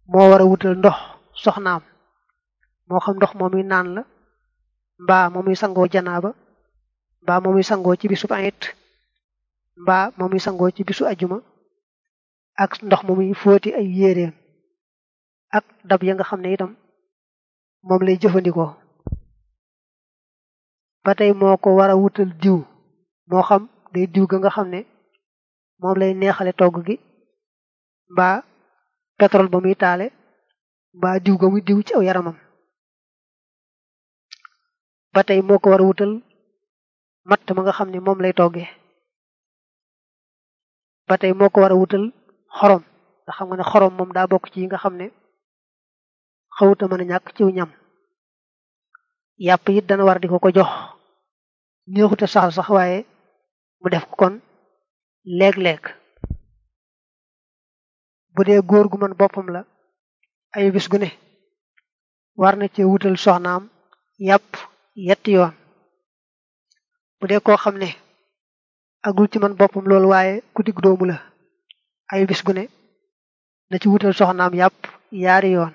moo war a wutal ndox soxnaam moo xam ndox moomuy naan la mbaa moomuy sangoo janaaba mbaa moomuy sangoo ci bisu ayit mbaa moomuy sangoo ci bisu ajuma ak ndox moomuy fóoti ay yéreem ak dab ya nga xam ne itam moom lay jëfandikoo ba tey moo ko war a wutal diw moo xam day diw ga nga xam ne moom lay neexale togg gi mbaa pétrole ba muy taale mbaa diw ga muy diw ci aw yaramam ba tey moo ko war a wutal matt ma nga xam ne moom lay toggee ba tey moo ko war a wutal xorom nga xam nga ne xorom moom daa bokk ci yi nga xam ne xawuta mën a ñàkk ciw ñam yàpp it dana war di ko ko jox neexute saxal sax waaye mu def ko kon léeg-léeg bu dee góor gu mën boppam la ay bis gu ne war na ci wutal soxnaam yàpp yetti yoon bu dee koo xam ne agul ci man boppam loolu waaye ku digg doomu la ay bis gu ne na ci wutal soxnaam yàpp yaari yoon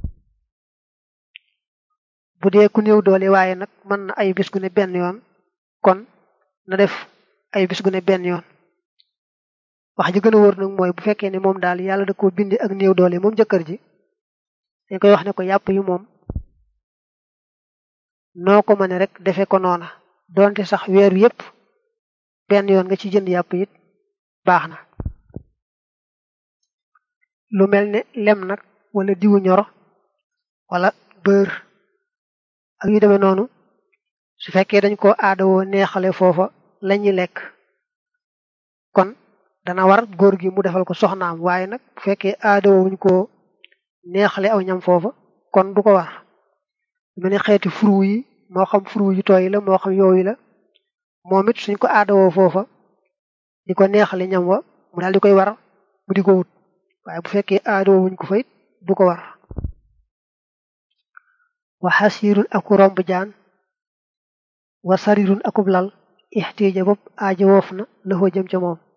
bu dee ku néew doole waaye nag mën na ay bis gu ne benn yoon kon na def ay bis gu ne benn yoon wax ji gën a wóor nag mooy bu fekkee ne moom daal yàlla da koo bindi ak néew doole moom jëkkër ji dañ koy wax ne ko yàpp yu moom noo ko mëne rek defee ko noona donte sax weer wi yépp benn yoon nga ci jënd yàpp it baax na lu mel ne lem nag wala diwu ñoro wala bër ak yu demee noonu su fekkee dañ ko aadawoo neexale foofa lañuy lekk kon dana war góor gi mu defal ko soxnaam waaye nag bu fekkee aadawoo wuñ ko neexale aw ñam foofa kon du ko war mel ni xeeti furu yi moo xam furu yu tooy la moo xam yooyu la moom it suñ ko aadawoo foofa di ko neexale ñam wa mu daal di koy war mu di ko wut waaye bu fekkee aadawoo wuñ ko fa it du ko war wa xasirun aku romb jaan wa sarirun akub lal ixtiija bopp aaja woof na laxoo jëm ca moom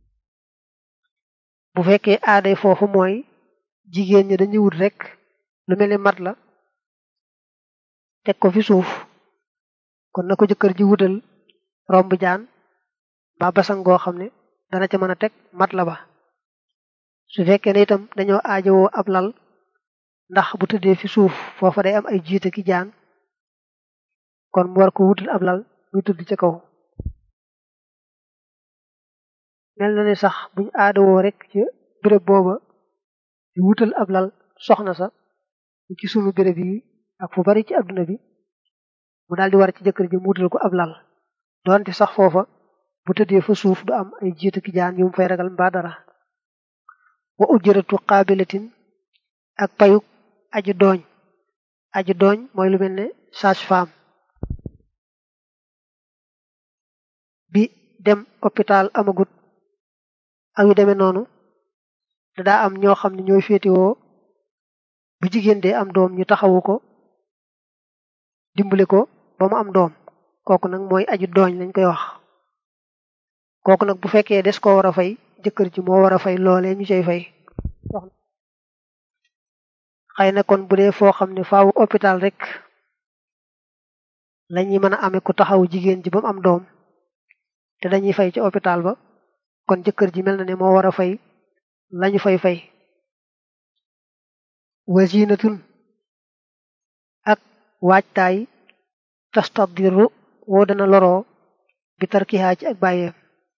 bu fekkee aaday foofu mooy jigéen ñi dañuy wut rek lu mel ni mat la teg ko fi suuf kon na ko jëkkër ji wutal romb jaan ba basan goo xam ne dana ca mën a teg mat la ba su fekkee ne itam dañoo aajowoo ab lal ndax bu tëddee fi suuf foofa day am ay jiite ki jaan kon mu war ko wutal ab lal muy tëdd ca kaw mel na ne sax buñ aadawoo rek ci béréb booba di wutal ab lal soxna sa ci sunu béréb yi ak fu bari ci adduna bi mu daal di war ci jëkkër ji mu wutal ko ab lal doonte sax foofa bu tëddee fa suuf du am ay jiite ki jaan yu mu fay ragal mbaa dara wa ujratu qaabilatin ak payuk aji dooñ aji dooñ mooy lu mel ne sage-femme bi dem hôpital amagut ak yu demee noonu da daa am ñoo xam ne ñooy féetewoo bu jigéen dee am doom ñu taxawu ko dimbale ko ba mu am doom kooku nag mooy aji dooñ lañ koy wax kooku nag bu fekkee des ko war a fay jëkkër ji moo war a fay loolee ñu cay fay xëy na kon bu dee foo xam ne faawu hôpital rek lañuy mën a amee ku taxawu jigéen ji ba mu am doom te dañuy fay ci hôpital ba kon jëkkër ji mel na ne moo war a fay lañu fay fay wazinatun ak waajtaay tastadiru woo dana loroo bi tarkihaa ci ak bàyyeem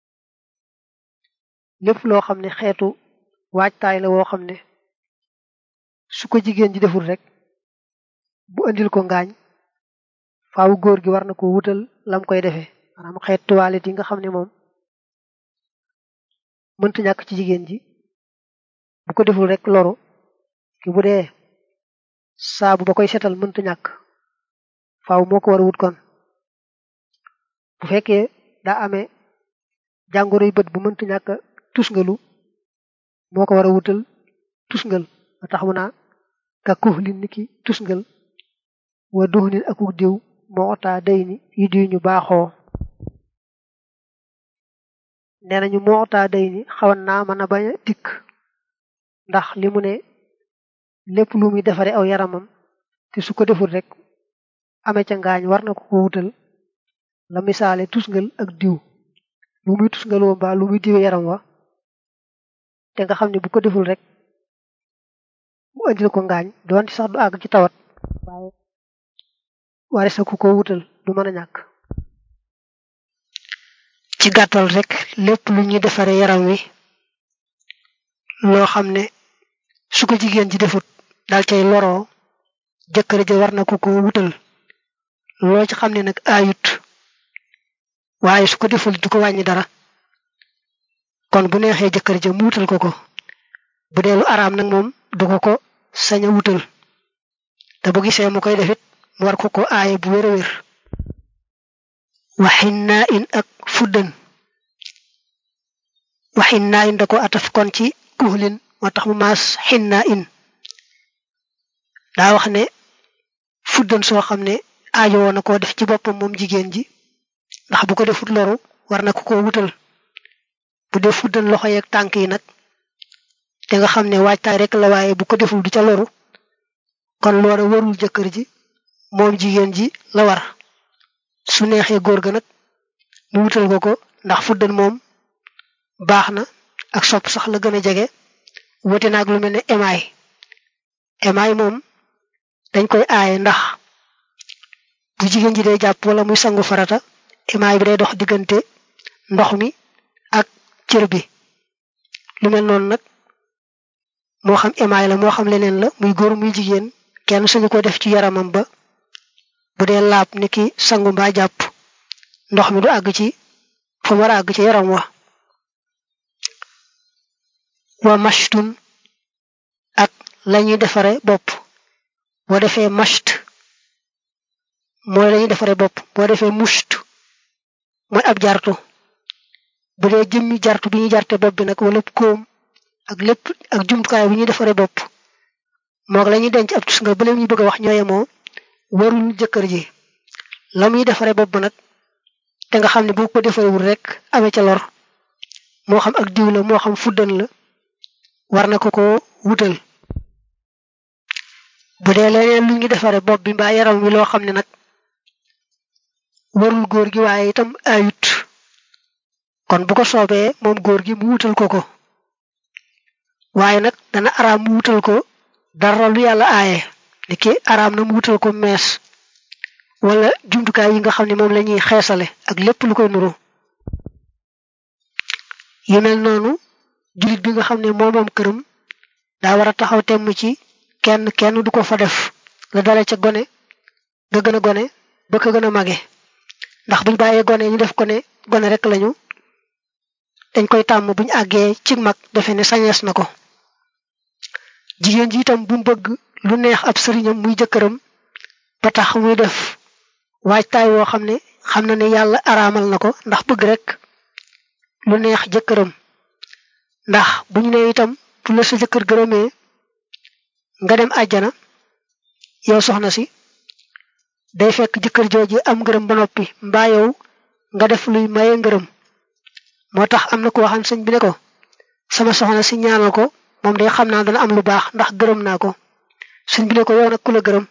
lépp loo xam ne xeetu waajtaay la woo xam ne su ko jigéen ji deful rek bu andil ko ngaañ faaw góor gi war na ko wutal lam koy defee maanaam xeet toilette yi nga xam ne moom mënta ñàkk ci jigéen ji bu ko deful rek loru ki bu dee saabu ba koy setal mënta ñàkk faaw moo ko war a wut kon bu fekkee daa amee jàngoroy bët bu mënta ñàkk tusngalu moo ko war a wutal tusngal ba tax mu naa ka kuxlin ni ki tusngal wa duxnin akuk diw moo taa day ni yi diw ñu baaxoo nee nañu moo taa day ni xawan naa mën a bañ a dikk ndax li mu ne lépp lu muy defare aw yaramam te su ko deful rek amee ca ngaañ war na ko ko wutal la misaale tusngal ak diw lu muy tusngaloo mbaa lu muy diwe yaram wa te nga xam ne bu ko deful rek mu andil ko ngaañ doonte sax du àgg ci tawat waaye waris na ku ko wutal du mën a ñàkk ci gàttal rek lépp lu ñuy defare yaram wi loo xam ne su ko jigéen ji defut dal cay loroo jëkkër ja war na ko ko wutal loo ci xam ne nag aayut waaye su ko deful du ko wàññi dara kon bu neexee jëkkër ja mu wutal ko ko bu dee lu araam nag moom du ko ko sañ a wutal te bu gisee mu koy defit mu war ko ko aaye bu wér a wér waxin naa in ak fuddan waxin naa in da ko ataf kon ci kuhlin moo tax mu maas xin naa in daa wax ne fuddan soo xam ne aajo woon na koo def ci boppam moom jigéen ji ndax bu ko defut loru war na ko ko wutal bu def fuddan loxo yeeg tànk yi nag te nga xam ne waajtaay rek la waaye bu ko deful du ca loru kon loola warul jëkkër ji moom jigéen ji la war su neexee góor ga nag mu wutal ko ko ndax fuddan moom baax na ak sopp sax la gën a jege wote naag lu mel ne emaay emaay moom dañ koy aaye ndax bu jigéen ji day jàpp wala muy sangu farata emaay bi day dox diggante ndox mi ak cër bi lu mel noonu nag moo xam emaay la moo xam leneen la muy góor muy jigéen kenn suñu ko def ci yaramam ba bu dee laab ni ki sangu mbaa jàpp ndox mi du àgg ci fa mu war a àgg ci yaram wa wa mashtun ak lañuy defare bopp boo defee masht mooy lañuy defare bopp boo defee musht mooy ab jartu bu dee jëmmi jartu bi ñuy jarte bopp bi nag wala koom ak lépp ak jumtukaay bi ñuy defare bopp moog la ñuy denc ab tus nga bële ñu bëgg a wax ñooye moo warul jëkkër ji la muy defare bopp nag te nga xam ne bu ko defarewul rek amee ca lor moo xam ak diw la moo xam fuddan la war na ko ko wutal bu dee leneen lu ñu defare bopp bi mbaa yaram wi loo xam ne nag warul góor gi waaye itam ayut kon bu ko soobee moom góor gi mu wutal ko ko waaye nag dana araam mu wutal ko dara lu yàlla aaye ni ki araam na mu wutal ko mees wala jumtukaay yi nga xam ne moom la ñuy xeesale ak lépp lu koy nuru yu mel noonu jullit bi nga xam ne moo moom këram daa war a taxaw temm ci kenn kenn du ko fa def la dale ca gone ga gën a gone ba ko gën a mage ndax buñ bàyyee gone ñu def ko ne gone rek lañu dañ koy tàmm buñ àggee ci mag defe ne sañees na ko jigéen ji itam bu mu bëgg lu neex ab sëriñam muy jëkkëram ba tax muy def waajtaay woo xam ne xam na ne yàlla araamal na ko ndax bëgg rek lu neex jëkkëram ndax bu ñu ne itam bu la sa jëkkër gërëmee nga dem àjjana yow soxna si day fekk jëkkër jooji am ngërëm ba noppi mbaa yow nga def luy maye ngërëm moo tax am na ko waxan sëñ bi ne ko sama soxna si ñaanal ko moom day xam naa dana am lu baax ndax gërëm naa ko sëñ bi ne ko yow nag ku la gërëm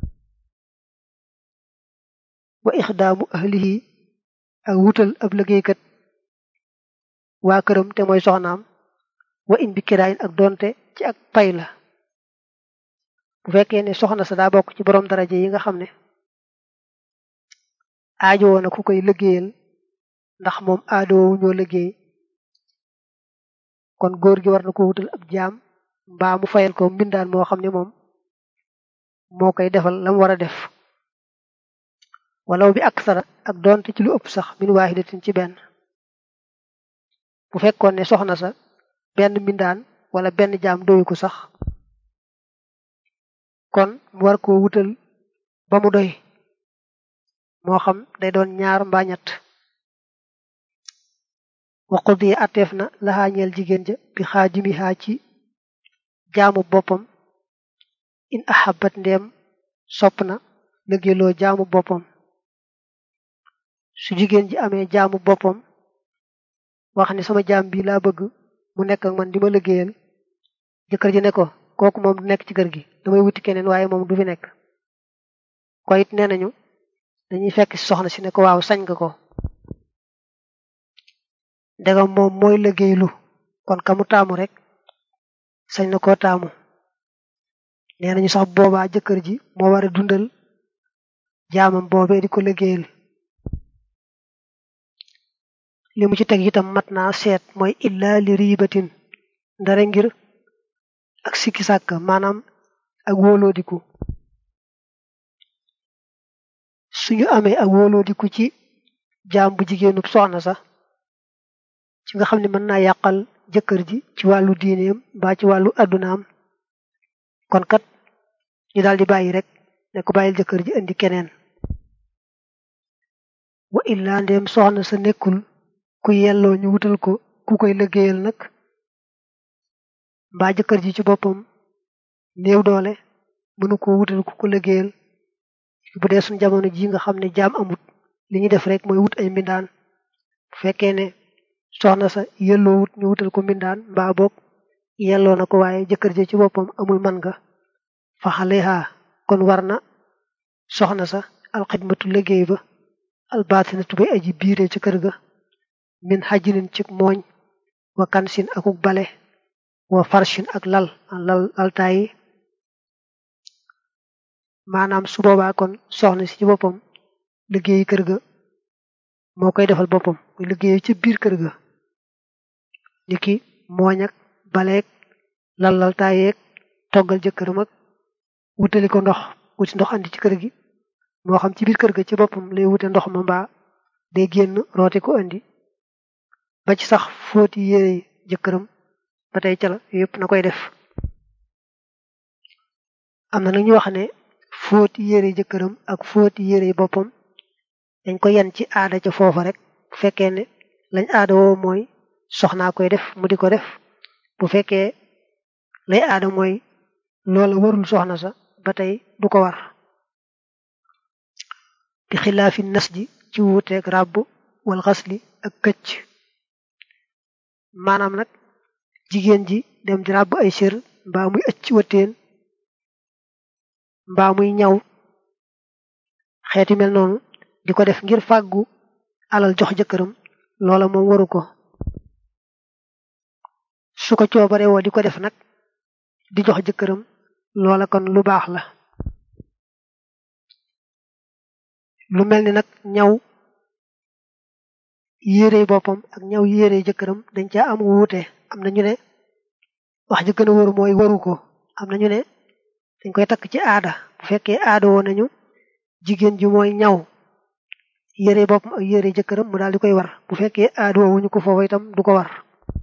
wa ixdaamu ahlihi ak wutal ab liggéeykat waa këram te mooy soxnaam wa in bi kiraayin ak donte ci ak pay la bu fekkee ne soxna sa daa bokk ci borom daraja yi nga xam ne aajo woon na ku koy liggéeyal ndax moom aadoowu ñoo liggéey kon góor gi war na ko wutal ab jaam mbaa mu fayal ko mbindaan moo xam ne moom moo koy defal lam war a def walaw bi aksara ak donte ci lu ëpp sax min waahidatin ci benn bu fekkoon ne soxna sa benn mbindaan wala benn jaam doyu ko sax kon mu war koo wutal ba mu doy moo xam day doon ñaar mbaa ñett wa qudiya atteef na laxaa ñeel jigéen ja bi xaajimi xaa ci jaamu boppam in ahabat ndeem sopp na liggéeyloo jaamu boppam su jigéen ji amee jaamu boppam wax ne sama jaam bi laa bëgg mu nekk ak man di ma liggéeyal jëkkër ji ne ko kooku moom du nekk ci kër gi damay wuti keneen waaye moom du fi nekk ko it nee nañu dañuy fekk si soxna si ne ko waaw sañ nga ko ndegam moom mooy liggéeylu kon ka mu taamu rek sañ na koo taamu nee nañu sax boobaa jëkkër ji moo war a dundal jaamam boobee di ko liggéeyal li mu ci teg itam mat naa seet mooy illa li riibatin ndare ngir ak sikki sàkk maanaam ak wóoloodiku suñu amee ak wóoloodiku ci jaam bu jigéenub soxna sax ci nga xam ne mën naa yàqal jëkkër ji ci wàllu diineem mbaa ci wàllu addunaam kon kat ñu daal di bàyyi rek ne ko bàyyil jëkkër ji indi keneen wa illaa ndeem soxna sa nekkul ku yelloo ñu wutal ko ku koy liggéeyal nag mbaa jëkkër ji ci boppam néew doole mënu ko wutal ku ko liggéeyal bu dee suñ jamono ji nga xam ne jaam amut li ñu def rek mooy wut ay mbindaan bu fekkee ne soxna sa yelloo wut ñu wutal ko mbindaan mbaa boog yelloo na ko waaye jëkkër ji ci boppam amul man nga fa xaleha kon war na soxna sa alxidmatu liggéey ba albaatinatu bay aji biire ci kër ga min xajinin ci mooñ wa kansin akuk bale wa farshin ak lal lal laltaayi maanaam su boobaa kon soxna si ci boppam liggéeyi kër ga moo koy defal boppam muy liggéeyi ci biir kër ga niki mooñ ak baleeg lal laltaayeeg toggal jëkkëram ak wutali ko ndox wuti ndox andi ci kër gi moo xam ci biir kër ga ci boppam lay wute ndox ma mbaa day génn roote ko andi ba ci sax fóoti yére jëkkëram ba tey ca la yëpp na koy def am na nag ñu wax ne fóoti yére jëkkëram ak fóoti yére boppam dañ ko yen ci aada ca foofa rek bu fekkee ne lañ aada woo mooy soxnaa koy def mu di ko def bu fekkee lay aada mooy loola warul soxna sa ba tey du ko war bi xilaafi nas ji ci wuuteeg ràbb wal xasli ak këcc maanaam nag jigéen ji dem di ràbb ay sër mbaa muy ëcc wëtteen mbaa muy ñaw xeeti mel noonu di ko def ngir fàggu alal jox jëkkëram loola moom waru ko su ko coobare woo di ko def nag di jox jëkkëram loola kon lu baax la lu mel ni nag ñaw yére boppam ak ñaw yére jëkkëram dañ caa am wuute am na ñu ne wax ji gën a waru mooy waru ko am na ñu ne dañ koy takk ci aada bu fekkee aada woo nañu jigéen ji mooy ñaw yére boppam ak yére jëkkëram mu daal di koy war bu fekkee aada woo wuñu ko foofu itam du ko war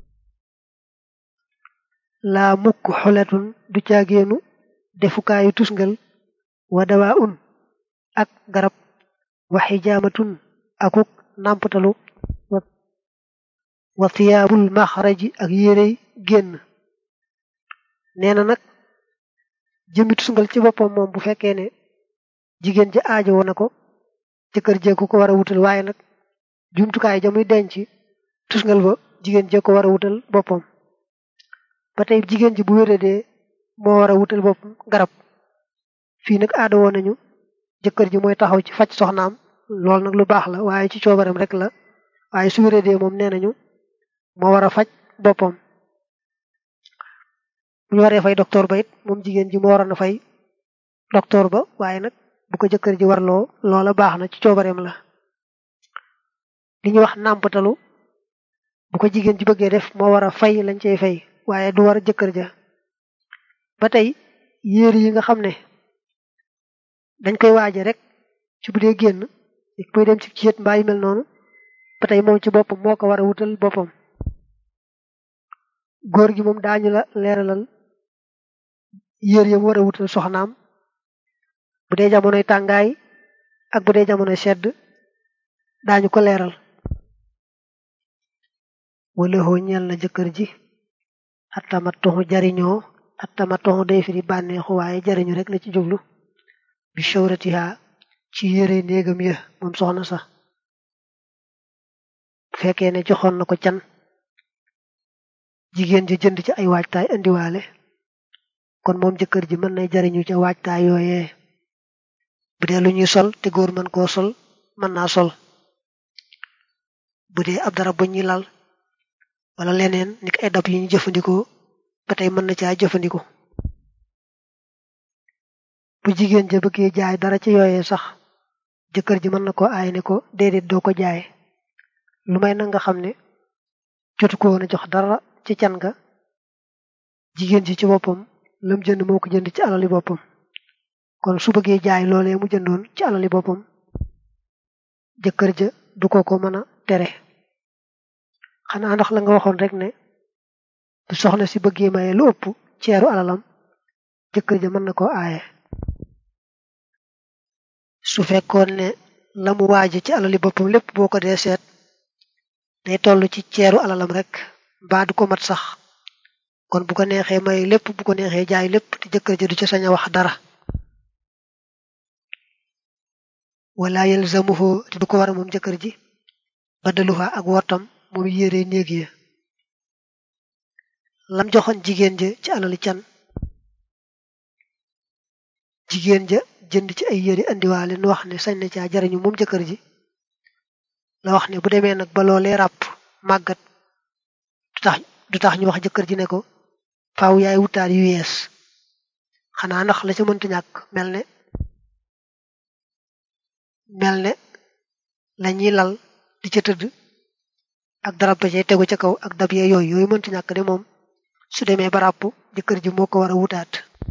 laa mukk xoletun du caageenu defukaayu tusngal wa dawaa un ak garab wa xijaamatun akuk nàmpatalu wa thiyaabul maxraji ak yérey génn nee na nag jëmmi tusngal ci boppam moom bu fekkee ne jigéen ji aajo woon na ko jëkkër jee ko ko war a wutal waaye nag jumtukaay ja muy denc tusngal ba jigéen jee ko war a wutal boppam ba tey jigéen ji bu wéradee moo war a wutal boppam garab fii nag aada woon nañu jëkkër ji mooy taxaw ci faj soxnaam loolu nag lu baax la waaye ci coobaram rek la waaye su wéradee moom nee nañu moo war a faj boppam bu ñu waree fay docteur ba it moom jigéen ji moo waroon a fay docteur ba waaye nag bu ko jëkkër ji warloo loola baax na ci coobareem la li ñuy wax nàmpatalu bu ko jigéen ji bëggee def moo war a fay lañ cey fay waaye du war jëkkër ja ba tey yéer yi nga xam ne dañ koy waaje rek ci bu dee génn muy dem ci ceet mbaa yu mel noonu ba tey moom ci boppam moo ko war a wutal boppam góor gi moom daañu la leeralal yéer yam war a wutal soxnaam bu dee jamonoy tàngaay ak bu dee jamonoy sedd daañu ko leeral wala hoo ñeel na jëkkër ji attamatoxu jariñoo attamatoxu day firi bànneexu waaye jariñu rek la ci jublu bi shawratiha ci yére néegam ya moom soxna sax bu fekkee ne joxoon na ko can jigéen ji jënd ci ay waajtaay indiwaale kon moom jëkkër ji mën nay jariñu ca waajtaay yooyee bu dee lu ñuy sol te góor mën koo sol mën naa sol bu dee ab dara bu ñuy lal wala leneen ni ay dab yi ñu jëfandikoo ba tey mën na caa jëfandikoo bu jigéen ja bëggee jaay dara ci yooyee sax jëkkër ji mën na ko aay ne ko déedéet doo ko jaay lu may na nga xam ne jotu ko woon a jox dara ci can ga jigéen ji ci boppam lam jënd moo ko jënd ci alali boppam kon su bëggee jaay loolee mu jëndoon ci alali boppam jëkkër ja du ko ko mën a tere xanaa ndax la nga waxoon rek ne bu soxna si bëggee maye lu ëpp ceeru alalam jëkkër ja mën na koo aaye su fekkoon ne la mu waaje ci alali boppam lépp boo ko dee seet day toll ci ceeru alalam rek mbaa du ko mat sax kon bu ko neexee maye lépp bu ko neexee jaay lépp te jëkkër ja du ci sañ a wax dara wala yalzamuhu te du ko war a moom jëkkër ji badaluha ak wortam moom yére néeg ya lam joxoon jigéen ja ci alali can jigéen ja jënd ci ay yére andiwaale nu wax ne sañ na caa jariñu moom jëkkër ji la wax ne bu demee nag ba loolee ràpp màggat du tax du tax ñu wax jëkkër ji ne ko faaw yaay wutaat yu yees xanaa ndax la ca mënta ñàkk mel ne mel ne la ñuy lal di ca tëdd ak darab ba cay tegu ca kaw ak dab yee yooyu yooyu mënta ñàkk de moom su demee ba ràpp jëkkër ji moo ko war a wutaat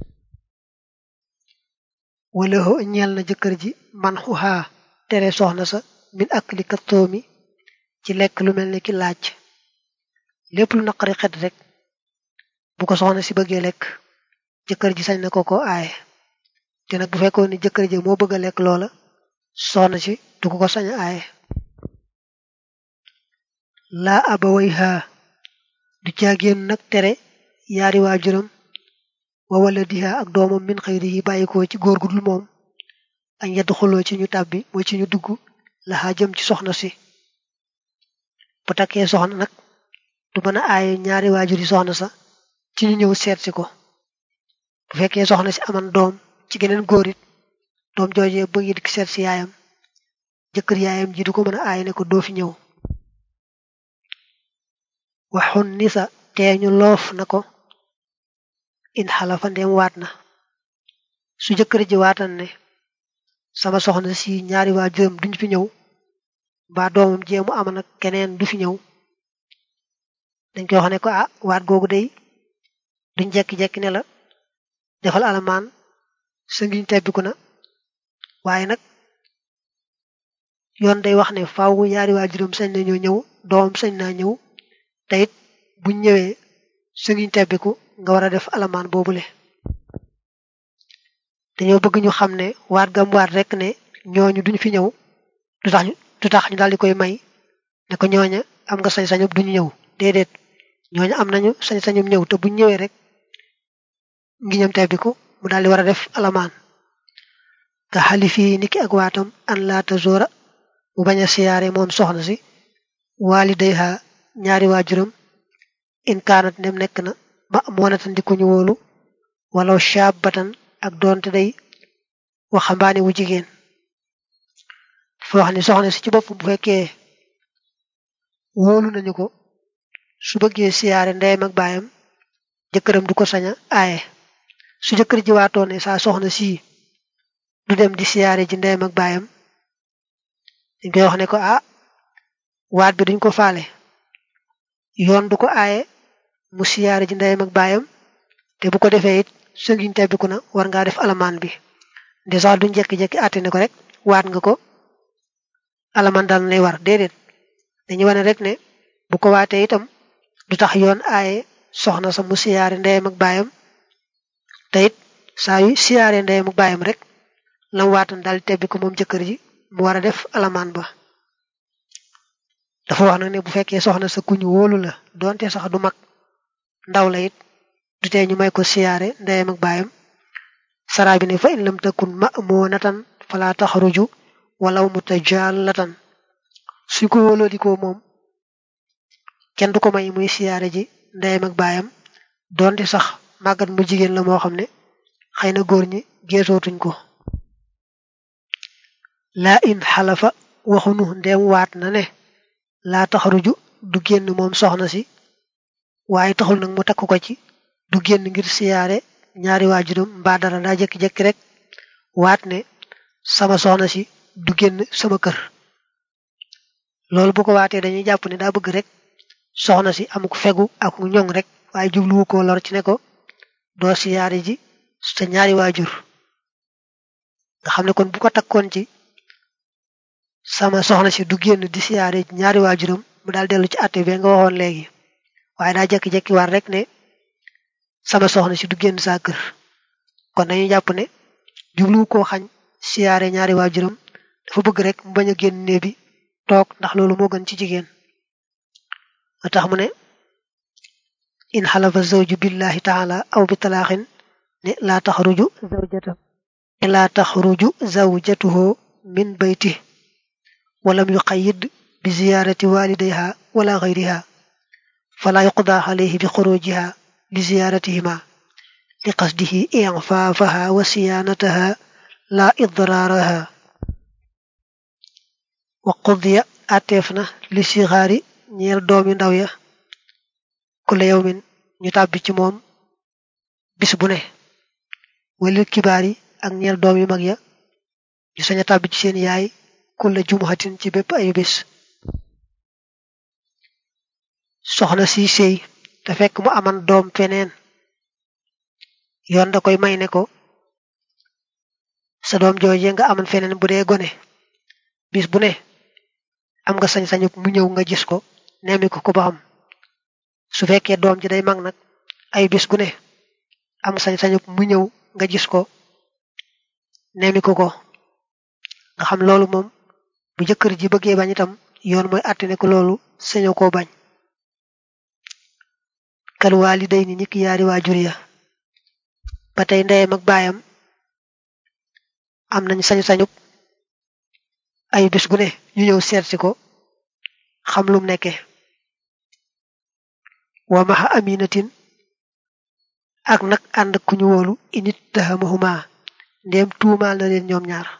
wala ho ñeel na jëkkër ji man xuxaa tere soxna sa min ak li kattoomi ci lekk lu mel ne ki laaj lépp lu naqari xet rek bu ko soxna si bëggee lekk jëkkër ji sañ na ko ko aaye te nag bu fekkoon ni jëkkër ji moo bëgg a lekk loola soxna si du ko ko sañ a aaye laa abaway haa du caagéen nag tere yaari waajuram wa wala diha ak doomam min xëyri yi bàyyikoo ci góor gu dul moom añ yedd xuloo ci ñu tàbbi mooy ci ñu dugg laxaa jëm ci soxna si bu takkee soxna nag du mën a aaye ñaari waajur yi soxna sa ci ñu ñëw seet si ko bu fekkee soxna si aman doom ci geneen góor it doom joojee bëgg di seet si yaayam jëkkër yaayam ji du ko mën a aaye ne ko doo fi ñëw waxun nisa teeñu loof na ko in xalafa ndeem waat na su jëkkër ji waatan ne sama soxna si ñaari waajuram duñ fi ñëw mbaa doomam jéemu ama nag keneen du fi ñëw dañ koy wax ne ko ah waat googu day duñ jekki-jekki ne la defal alamaan sa ngiñ tebbiku na waaye nag yoon day wax ne faaw ñaari waajuram sañ nañoo ñëw doomam sañ naa ñëw te it buñ ñëwee sa ngiñ tebbiku nga war a def alamaan boobule dañoo bëgg ñu xam ne waat gam waat rek ne ñooñu duñ fi ñëw du tax du tax ñu daal di koy may ne ko ñooña am nga sañ-sañub duñu ñëw déedéet ñooñu am nañu sañ-sañub ñëw te buñ ñëwee rek ngi ñam tebbiku mu daal di war a def alamaan nga xali fii niki ak waatam an laata zora mu bañ a siyaare moom soxna si waalidayha ñaari waajuram in kaanat ndem nekk na ma moonatan di ku ñu wóolu wala shaabatan ak doonte day waxambaane wu jigéen dafa wax ni soxna si ci bopp bu fekkee wóolu nañu ko su bëggee siyaare ndeyam ak baayam jëkkëram du ko sañ a aaye su jëkkër ji waatoo ne saa soxna sii du dem di siyaare ji ndeyam ak baayam dañ koy wax ne ko ah waat bi duñ ko faale yoon du ko aaye mu siyaare ji ndeyam ak baayam te bu ko defee it sëngiñ tebbiku na war ngaa def alamaan bi nde sax duñ jekki-jekki àtte ne ko rek waat nga ko alamaan daal lay war déedéet dañuy wane rek ne bu ko waatee itam du tax yoon aaye soxna sa mu siyaare ndeyam ak baayam te it saa yu siyaare ndeyam ak baayam rek lam waatan daal tebbi ko moom jëkkër ji mu war a def alamaan ba dafa wax nag ne bu fekkee soxna sa kuñu wóolu la doonte sax du mag ndaw la it du tee ñu may ko siyaare ndeyam ak baayam saraa bi ne fa in lam takun ma'munatan fala taxruju walaw mutajallatan suñ ko wóoloo di ko moom kenn du ko may muy siyaare ji ndeyam ak baayam doonte sax màggat mu jigéen la moo xam ne xëy na góor ñi geesootuñ ko laa in xalafa waxunu ndeem waat na ne laa taxaruju du génn moom soxna si waaye taxul nag mu takk ko ci du génn ngir siyaare ñaari waajuram mbaa dara daa jekki-jekki rek waat ne sama soxna si du génn sama kër loolu bu ko waatee dañuy jàpp ne daa bëgg rek soxna si amuk fegu ak mu ñoŋ rek waaye jubluwu ko lor ci ne ko doo siyaare ji sa ñaari waajur nga xam ne kon bu ko takkoon ci sama soxna si du génn di siyaare ñaari waajuram mu daal dellu ci àtte bi nga waxoon léegi waaye daa jekki-jekki war rek ne sama soxna si du génn saa kër kon dañuy jàpp ne jubluwu koo xañ siyaare ñaari waajuram dafa bëgg rek mu bañ a génn nee bi toog ndax loolu moo gën ci jigéen a tax mu ne in xalafa zawju billahi taala aw bi talaaxin ne laa taxruju zawjata laa taxruju zawjatuhu min bayti walam yuqayyid bi ziyaarati walidayha wala gayriha fala yuqda alayhi bi xurujiha li ziyaaratihima li qasdihi infaafaha wa siyaanataha la idraaraha wa qudiya ateef na li sixaari ñeel doomi ndaw ya kulla yawmin ñu tàbbi ci moom bis bu ne walil kibaar yi ak ñeel doom yu mag ya ñu sañ a tàbbi ci seen yaay kulla jumuhatin ci bépp ayu bis soxna si sëy te fekk mu aman doom feneen yoon da koy may ne ko sa doom jooje nga aman feneen bu dee gone bis bu ne am nga sañ-sañu mu ñëw nga gis ko nemmi ko ko ba xam su fekkee doom ji day mag nag ay bis gu ne am sañ-sañu mu ñëw nga gis ko nemmi ko ko nga xam loolu moom bu jëkkër ji bëggee bañ itam yoon mooy àtte ne ko loolu sañoo koo bañ kal waaliday ni ñi ki yaari waajur ya ba tey ndeyam ak baayam am nañ sañ-sañu ay bis gu ne ñu ñëw seetsi ko xam lum nekke wa maxa aminatin ak nag ànd ku ñu wóolu init tahamahuma ndéem tuumaal na leen ñoom ñaar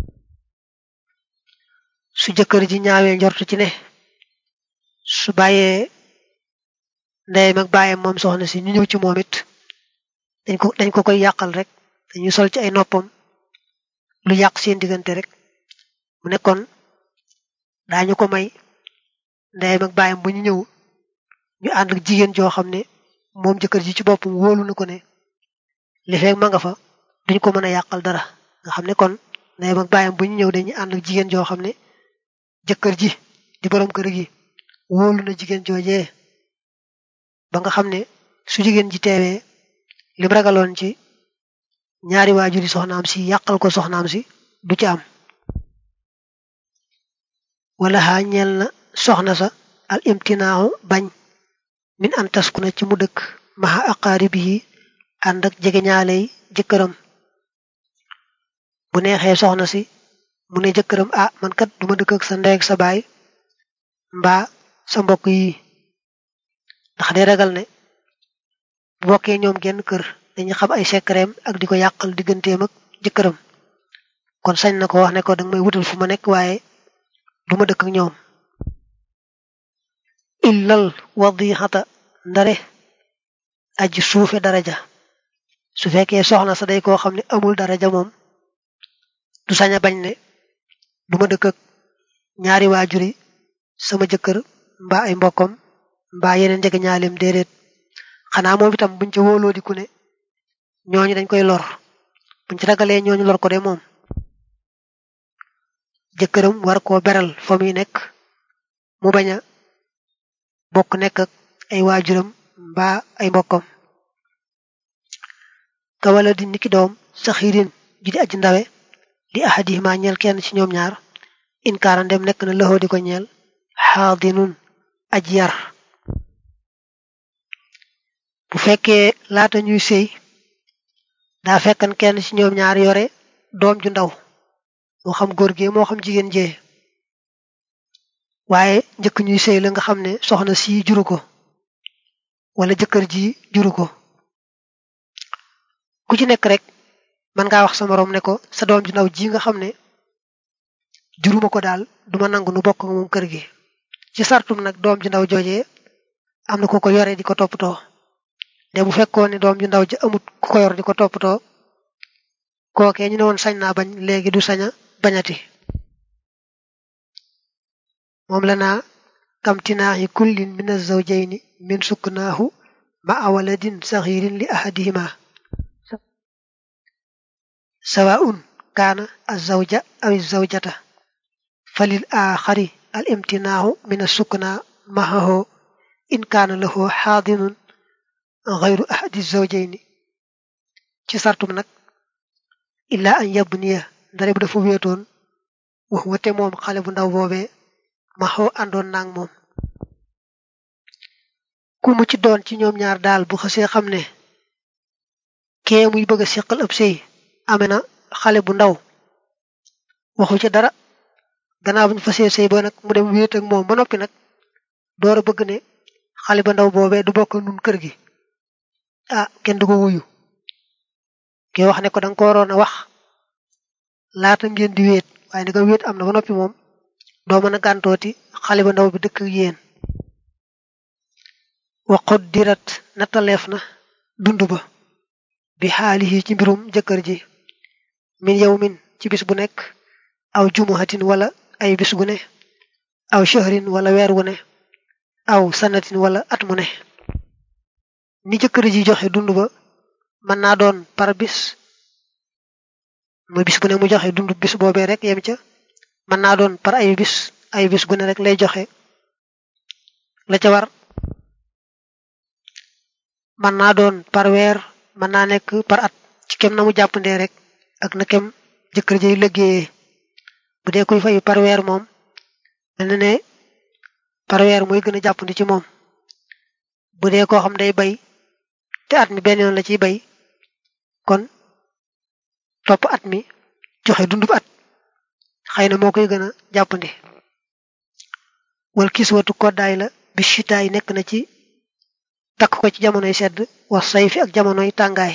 su jëkkër ji ñaawee njortu ci ne su bàyyee ndeyam ak bàyyam moom soxna si ñu ñëw ci moom it dañ ko dañ ko koy yàqal rek dañuy sol ci ay noppam lu yàq seen diggante rek mu nekkoon daañu ko may ndeyam ak bàyyam bu ñu ñëw ñu ànd ak jigéen joo xam ne moom jëkkër ji ci boppam wóolu na ko ne li fekk ma nga fa duñ ko mën a yàqal dara nga xam ne kon ndeyam ak bàyyam bu ñu ñëw dañuy ànd ak jigéen joo xam ne jëkkër ji di borom kër gi wóolu na jigéen joojee ba nga xam ne su jigéen ji teewee lim ragaloon ci ñaari waajuri soxnaam si yàqal ko soxnaam si du ci am wala xaa ñeel na soxna sa al imtinaahu bañ min an taskuna ci mu dëkk maxa aqaaribi yi ànd ak jegeñaaley jëkkëram bu neexee soxna si mu ne jëkkëram ah man kat duma dëkk ak sa ndey ak sa baay mbaa sa mbokk yi ndax day ragal ne bu bokkee ñoom genn kër dañu xam ay sekkareem ak di ko yàqal digganteem ak jëkkëram kon sañ na ko wax ne ko danga may wutal fu ma nekk waaye duma dëkk ak ñoom illal wadixata ndare aji suufe daraja su fekkee soxna sa day koo xam ne amul daraja moom du sañ a bañ ne duma dëkk ak ñaari waajuri sama jëkkër mbaa ay mbokkam mbaa yeneen jege ñaaleem déedéet xanaa moom itam buñ ca wóoloo di ku ne ñooñu dañ koy lor buñ ci ragalee ñooñu lor ko de moom jëkkëram war koo beral fa muy nekk mu bañ a bokk nekk ak ay waajuram mbaa ay mbokkam ka wala di niki doom saxiirin ji di aji ndawe li ahadihima ñeel kenn ci ñoom ñaar inkaara ndem nekk na loxoo di ko ñeel xaadinun aji yar bu fekkee laata ñuy sëy daa fekkan kenn ci ñoom ñaar yore doom ju ndaw moo xam góor gi moo xam jigéen jee waaye njëkk ñuy sëy la nga xam ne soxna si juru ko wala jëkkër ji juru ko ku ci nekk rek mën ngaa wax sa moroom ne ko sa doom ju ndaw ji nga xam ne juruma ko daal duma nangu nu bokk moom kër gi ci sartum nag doom ju ndaw joojee am na ku ko yore di ko toppatoo de bu fekkoon ne doom ju ndaw ji amut ku ko yor di ko toppatoo kookee ñu ne woon sañ naa bañ léegi du saña bañati moom la naa kamtinaahi kullin min az-zawjayni min suknaahu ma'a waladin saxiirin li ahadihima sawaa'un kaana az-zawja aw az-zawjata falil aaxari al-imtinaahu min as-sukna ma'ahu in kaana lahu xaadinun gayru ahadi az-zawjayni ci sartum nag illaa an yabniya ndare bu dafa wéetoon wax wate moom xale bu ndaw boobee ma xoo àndoon naag moom ku mu ci doon ci ñoom ñaar daal bu xasee xam ne kee muy bëgg a siqal ab sëy ame na xale bu ndaw waxu ci dara gannaaw bu ñu fasee sëy ba nag mu dem wéet ak moom ba noppi nag door a bëgg ne xale ba ndaw boobee du bokk nun kër gi ah kenn du ko wuyu kee wax ne ko danga ko waroon a wax laata ngeen di wéet waaye ni nga wéet am na ba noppi moom doo mën a gàntooti xale ba ndaw bi dëkk ak yéen waxut dirat nattaleef na dund ba bi xaalihi ci mbirum jëkkër ji min yow min ci bis bu nekk aw jumuhatin wala ay bis bu ne aw shahrin wala weer wu ne aw sanatin wala at mu ne ni jëkkër ji joxe dund ba mën naa doon par bis muy bis bu ne mu joxe dund bis boobee rek yem ca mën naa doon par ay bis ay bis bu ne rek lay joxe la ca war mën naa doon par weer mën naa nekk par at ci kem na mu jàppandee rek ak na kem jëkkër ji liggéeyee bu dee kuy fayu par weer moom mel na ne par weer mooy gën a jàppandi ci moom bu dee koo xam day bay te at mi benn yoon la ciy bay kon topp at mi joxe dundub at xëy na moo koy gën a jàppandi wal kiswatu koddaay la bi chitaay nekk na ci takk ko ci jamonoy sedd wax say fi ak jamonoy tàngaay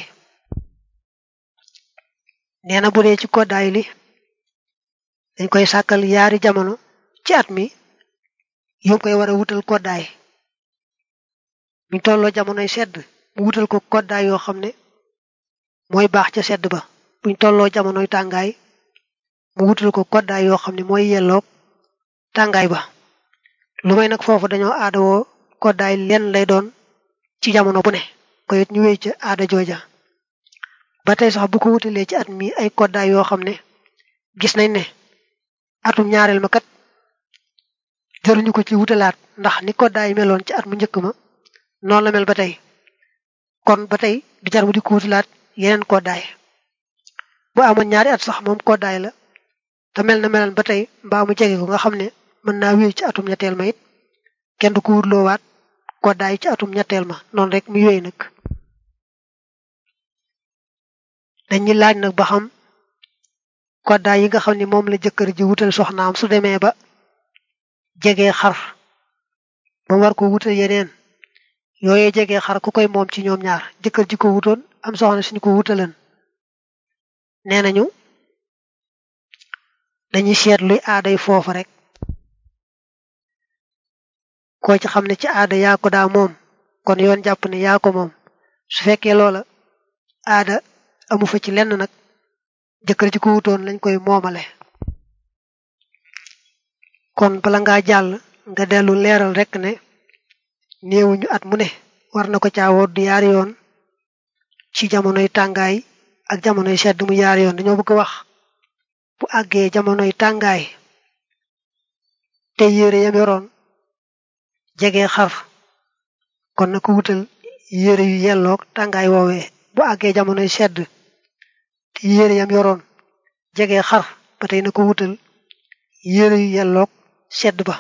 nee na bu dee ci koddaay li dañ koy sàkkal yaari jamono ci at mi yom koy war a wutal koddaay mi tolloo jamonoy sedd mu wutal ko koddaay yoo xam ne mooy baax ca sedd ba buñ tolloo jamonoy tàngaay mu wutal ko koddaay yoo xam ne mooy yelloog tàngaay ba lu may nag foofu dañoo aadawoo koddaay lenn lay doon ci jamono bu ne ko it ñu wéy ca aada jooja ba tey sax bu ko wutalee ci at mi ay koddaay yoo xam ne gis nañ ne atum ñaareel ma kat jëruñu ko ci wutalaat ndax ni koddaay meloon ci at mu njëkk ma noonu la mel ba tey kon ba tey du jar mu di ko wutalaat yeneen koddaay bu amoon ñaari at sax moom koddaay la te mel na melan ba tey mbaa mu jege ko nga xam ne mën naa wéy ci atum ñetteel ma it kenn du ko wutloowaat koddaay ci atum ñetteel ma noonu rek muy wéy nag dañuy laaj nag ba xam koddaay yi nga xam ne moom la jëkkër ji wutal soxnaam su demee ba jegee xar ba war ko wutal yeneen yooyee jegee xar ku koy moom ci ñoom ñaar jëkkër ji ko wutoon am soxna suñu ko wutalan nee nañu dañuy seet luy aaday foofa rek koo ci xam ne ci aada yaa ko daa moom kon yoon jàpp ne yaa ko moom su fekkee loola aada amu fa ci lenn nag jëkkër ji ko wutoon lañ koy moomale kon bala ngaa jàll nga dellu leeral rek ne néewuñu at mu ne war na ko caawoo du yaari yoon ci jamonoy tàngaay ak jamonoy sedd mu yaari yoon dañoo bëgg a wax bu àggee jamonoy tàngaay te yére yam yoroon jege xar kon na ko wutal yére yu yelloog tàngaay woowee bu àggee jamonoy sedd te yére yam yoroon jege xar ba tey na ko wutal yére yu yelloog sedd ba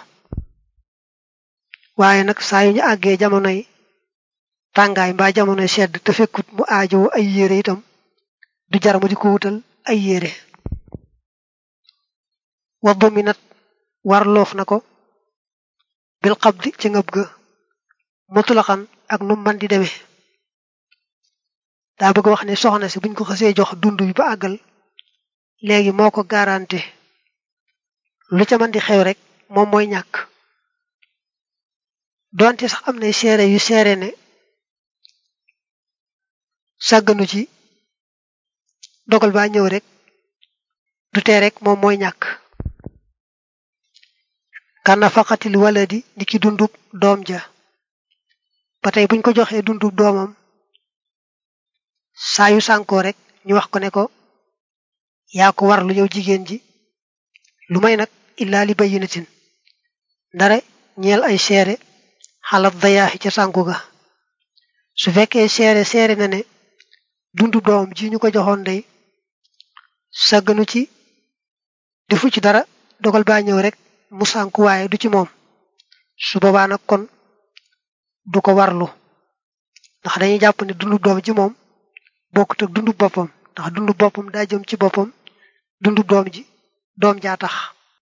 waaye nag saa yu ñu àggee jamonoy tàngaay mbaa jamonoy sedd te fekkut mu aajowoo ay yére itam du jar mu di ko wutal ay yére wa dominat war loof na ko bil xabdi ci ngëb ga mutulaxan ak nu man di demee daa bëgg wax ne soxna si buñ ko xasee jox dund bi ba àggal léegi moo ko garanti lu ca mën di xew rek moom mooy ñàkk donte sax am nay seere yu seere ne sàgganu ci dogal baa ñëw rek du tee rek moom mooy ñàkk kana faqatil waladi ni ki dundub doom ja ba tey buñ ko joxee dundub doomam saa yu sànkoo rek ñu wax ko ne ko yaa ko war lu yow jigéen ji lu may nag illaa li bayyinatin ndare ñeel ay seere xalat dayaaxi ca sànku ga su fekkee seere seere na ne dundub doomam ji ñu ko joxoon day sàgganu ci defu ci dara dogal baa ñëw rek mu sànku waaye du ci moom su boobaa nag kon du ko warlu ndax dañuy jàpp ne dundub doom ji moom bokkut ak dundub boppam ndax dundub boppam daa jëm ci boppam dundub doom ji doom jaa tax